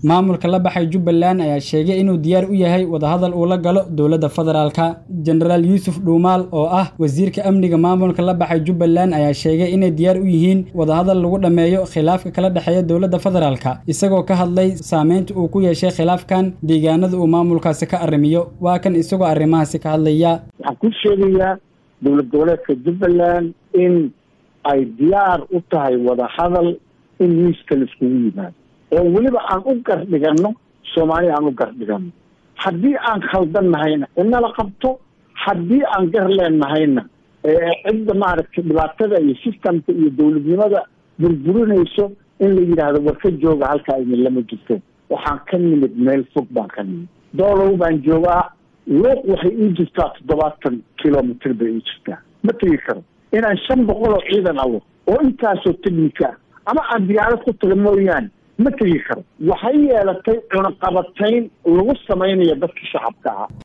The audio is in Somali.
maamulka la baxay jubbaland ayaa sheegay inuu diyaar u yahay wadahadal uu la galo dowladda federaalka jenaraal yuusuf dhuumaal oo ah wasiirka amniga maamulka la baxay jubbaland ayaa sheegay inay diyaar u yihiin wadahadal lagu dhammeeyo khilaafka kala dhexeeya dowladda federaalka isagoo ka hadlay saameynta uu ku yeeshay khilaafkan deegaanada uu maamulkaasi ka arrimiyo waa kan isagoo arrimahaasi ka hadlaya waxaan ku sheegayaa dowlad goboleedka jubbaland in ay diyaar u tahay wadahadal in miiska laiskugu yimaado oo weliba aan u gardhiganno soomaali aan u gardhiganno haddii aan khaldan nahayna inala qabto haddii aan gar leennahayna cidda maaragtay dhibaatada iyo systemka iyo dowladnimada burburinayso in la yidhaahdo war ka jooga halkaa idin lama jirto waxaan ka nimid meel fog baan ka nimid doolow baan joogaa luuq waxay ii jirtaa toddobaatan kilomitr bay ii jirtaa ma tegi karo inaan shan boqol oo ciidan awo oo intaasoo technica ah ama aan diyaarad ku taga mooyaane ma tegi karo waxay yeelatay cunaqabatayn lagu samaynayo dadka shacabka ah